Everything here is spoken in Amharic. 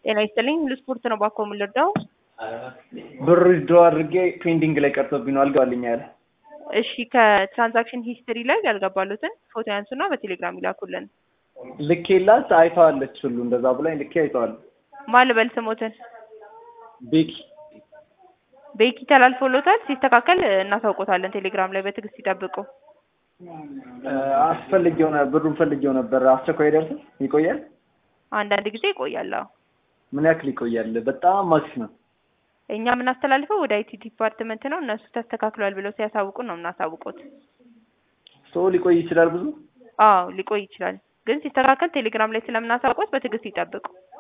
ጤና ይስጥልኝ ሁሉ ስፖርት ነው ባኮ የምንረዳው። ብር ዊዝድሮ አድርጌ ፔንዲንግ ላይ ቀርቶብኝ ነው አልገባልኝ ያለ። እሺ ከትራንዛክሽን ሂስትሪ ላይ ያልገባሉትን ፎቶ ያንሱና በቴሌግራም ይላኩልን። ልኬላት አይተዋለች ሁሉ እንደዛ ብላኝ ልኬ አይተዋል። ማን ልበል ስሞትን? ቤኪ ቤኪ ተላልፎሎታል። ሲስተካከል እናሳውቆታለን። ቴሌግራም ላይ በትዕግስት ይጠብቁ። አስፈልጌው ነ- ብሩን ፈልጌው ነበር። አስቸኳይ ደርስ ይቆያል። አንዳንድ ጊዜ ይቆያል። አዎ ምን ያክል ይቆያል? በጣም ማክስ ነው። እኛ የምናስተላልፈው ወደ አይቲ ዲፓርትመንት ነው። እነሱ ተስተካክሏል ብለው ሲያሳውቁን ነው የምናሳውቁት። ሰው ሊቆይ ይችላል ብዙ አዎ ሊቆይ ይችላል፣ ግን ሲስተካከል ቴሌግራም ላይ ስለምናሳውቁት በትዕግስት ይጠብቁ።